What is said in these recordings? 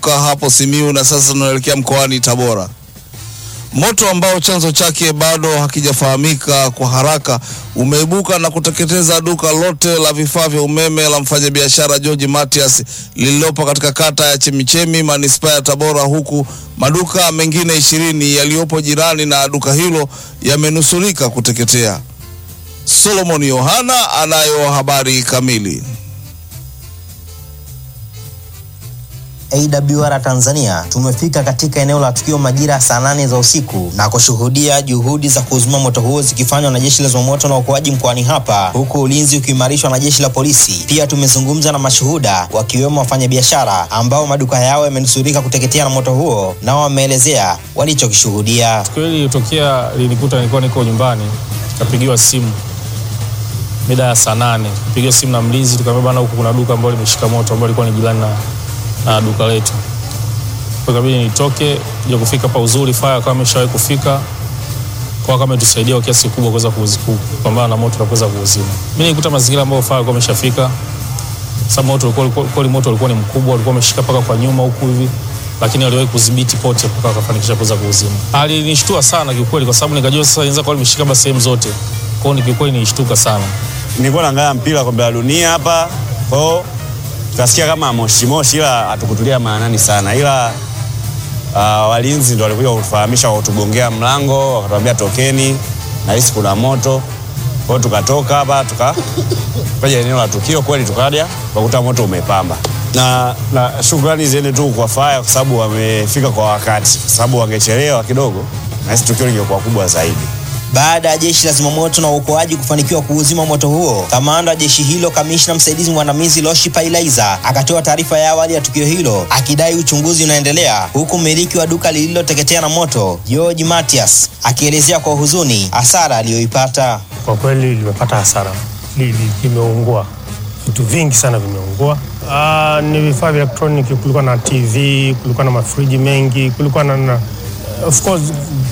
hapo Simiu na sasa tunaelekea mkoani Tabora. Moto ambao chanzo chake bado hakijafahamika kwa haraka umeibuka na kuteketeza duka lote la vifaa vya umeme la mfanyabiashara George Matias lililopo katika kata ya Chemichemi manispaa ya Tabora, huku maduka mengine ishirini yaliyopo jirani na duka hilo yamenusurika kuteketea. Solomon Yohana anayo habari kamili. AWR Tanzania tumefika katika eneo la tukio majira saa nane za usiku na kushuhudia juhudi za kuzima moto huo zikifanywa na jeshi la zimamoto na uokoaji mkoani hapa, huku ulinzi ukiimarishwa na jeshi la polisi. Pia tumezungumza na mashuhuda wakiwemo wafanyabiashara ambao maduka yao yamenusurika kuteketea na moto huo, nao wameelezea walichokishuhudia. Tukio hili lilitokea, linikuta nilikuwa niko nyumbani, nikapigiwa simu mida ya saa nane, nikapigiwa simu na mlinzi, tukaambia bana, huku kuna duka ambalo limeshika moto ambalo lilikuwa ni jirani na na duka letu. Kwa kabidi nitoke kuja kufika pa uzuri fire kama ameshawahi kufika kwa kama itusaidia kwa kiasi kikubwa kuweza kupambana na moto na kuweza kuuzima. Mimi nilikuta mazingira ambayo fire kwa ameshafika. Sababu moto ulikuwa ulikuwa moto ulikuwa ni mkubwa, ulikuwa umeshika paka kwa nyuma huku hivi. Lakini aliwahi kudhibiti pote mpaka akafanikisha kuweza kuuzima. Alinishtua sana kiukweli kwa sababu nikajua sasa inaweza kuwa limeshika basi sehemu zote. Kwa hiyo nikiukweli nilishtuka sana. Nilikuwa naangalia mpira kombe la dunia hapa. Kwa hiyo tukasikia kama moshi moshi, ila hatukutulia maanani sana, ila uh, walinzi ndo walikuja kutufahamisha, wakatugongea mlango, wakatuambia tokeni, nahisi kuna moto. Kwa hiyo tukatoka hapa tuka tukaja eneo la tukio, kweli tukaja tukakuta moto umepamba, na, na shukrani ziende tu kwa faya kwa sababu wamefika kwa wakati, kwa sababu wangechelewa kidogo, nahisi tukio lingekuwa kubwa zaidi. Baada ya jeshi la zimamoto na uokoaji kufanikiwa kuuzima moto huo, kamanda wa jeshi hilo, kamishna msaidizi mwandamizi Loshi Pailaiza akatoa taarifa ya awali ya tukio hilo akidai uchunguzi unaendelea, huku mmiliki wa duka lililoteketea na moto George Matias akielezea kwa huzuni hasara aliyoipata. Kwa kweli limepata hasara, limeungua vitu vingi sana vimeungua. Uh, ni vifaa vya elektroniki, kulikuwa na TV, kulikuwa na mafriji mengi, kulikuwa na, na of course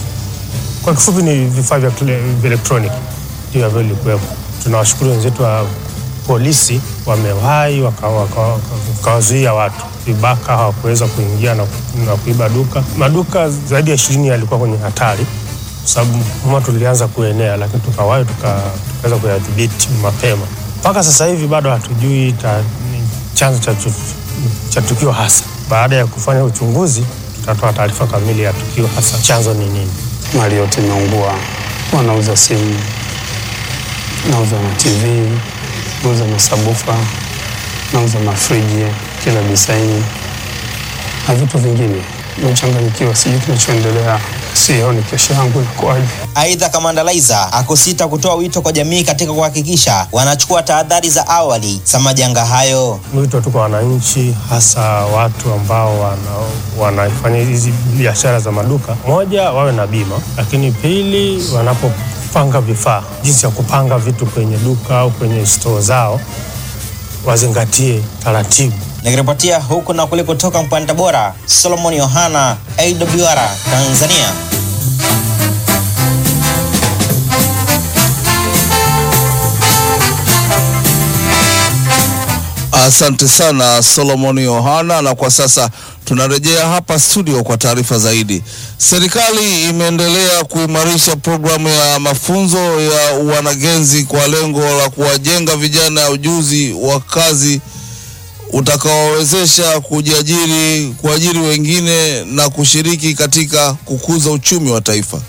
kwa kifupi ni vifaa vya elektroniki ndio ambavyo vilikuwepo. Tunawashukuru wenzetu wa polisi, wamewahi wakawazuia watu vibaka hawakuweza kuingia na, na kuiba duka. Maduka zaidi ya ishirini yalikuwa kwenye hatari kwa sababu moto ulianza kuenea, lakini tukawahi tukaweza kuyadhibiti mapema. Mpaka sasa hivi bado hatujui ta, chanzo cha, cha tukio hasa. Baada ya kufanya uchunguzi, tutatoa taarifa kamili ya tukio hasa chanzo ni nini. Mali yote imeungua. Wanauza simu, nauza na TV, nauza masabufa, nauza mafriji kila disaini na vitu vingine. Nimechanganyikiwa, sijui kinachoendelea, sioni kesho yangu inakuwaje. Aidha, kamanda Laiza akusita kutoa wito kwa jamii katika kuhakikisha wanachukua tahadhari za awali za majanga hayo. Wito tu kwa wananchi, hasa watu ambao wana, wanafanya hizi biashara za maduka, moja, wawe na bima, lakini pili, wanapopanga vifaa, jinsi ya kupanga vitu kwenye duka au kwenye stoo zao, wazingatie taratibu. Nikiripotia huku na kule kutoka mkoani Tabora, Solomon Yohana, AWR Tanzania. Asante sana Solomon Yohana, na kwa sasa tunarejea hapa studio kwa taarifa zaidi. Serikali imeendelea kuimarisha programu ya mafunzo ya wanagenzi kwa lengo la kuwajenga vijana ujuzi wa kazi utakaowawezesha kujiajiri, kuajiri wengine na kushiriki katika kukuza uchumi wa taifa.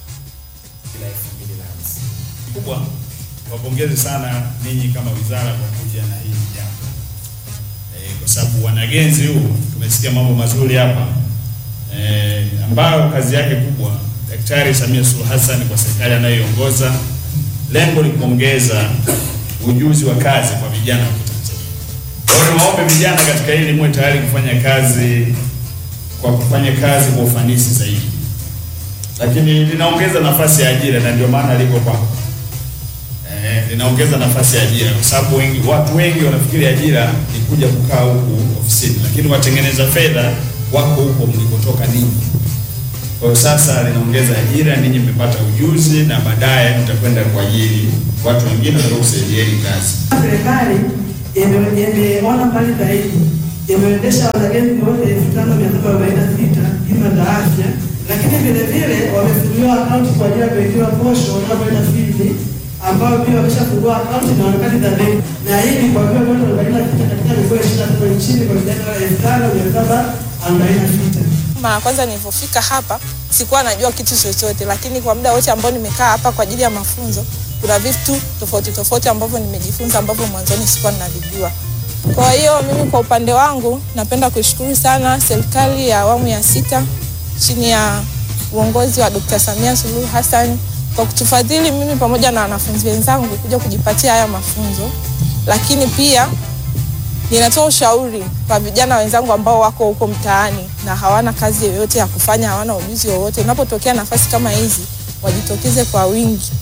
Kubwa wapongeze sana ninyi kama wizara kwa kuja na hili jambo e, kwa sababu wanagenzi huu tumesikia mambo mazuri hapa e, ambayo kazi yake kubwa Daktari Samia Suluhu Hassan kwa serikali anayoiongoza, lengo ni kuongeza ujuzi wa kazi kwa vijana wa Tanzania. Kwa hiyo niwaombe vijana katika hili muwe tayari kufanya kazi kwa kufanya kazi kwa ufanisi zaidi, lakini linaongeza nafasi ya ajira na ndio maana liko kwako eh, linaongeza nafasi ya ajira kwa sababu wengi, watu wengi wanafikiri ajira ni kuja kukaa huku ofisini, lakini watengeneza fedha wako huko mlikotoka ninyi. Kwa hiyo sasa linaongeza ajira, ninyi mmepata ujuzi na baadaye mtakwenda kuajiri watu wengine watakao kusaidieni kazi. Serikali imeona mbali zaidi imeendesha wanagenzi wote elfu tano mia saba arobaini na sita bima za afya, lakini vile vile wamefunguliwa akaunti kwa ajili ya kuwekewa posho wanapoenda field, ambao pia wameshafungua akaunti na harakati za benki, na hii ni kwa vile watu arobaini na sita katika mikoa ishirini na saba nchini kwa vijana elfu tano mia saba arobaini na sita. Mara ya kwanza nilipofika hapa sikuwa najua kitu chochote, lakini kwa muda wote ambao nimekaa hapa kwa ajili ya mafunzo, kuna vitu tofauti tofauti ambavyo nimejifunza ambavyo mwanzoni sikuwa ninavijua. Kwa hiyo mimi kwa upande wangu napenda kuishukuru sana serikali ya awamu ya sita chini ya uongozi wa Dr. Samia Suluhu Hassan kwa kutufadhili mimi pamoja na wanafunzi wenzangu kuja kujipatia haya mafunzo, lakini pia ninatoa ushauri kwa vijana wenzangu ambao wako huko mtaani na hawana kazi yoyote ya kufanya, hawana ujuzi wowote. Unapotokea nafasi kama hizi, wajitokeze kwa wingi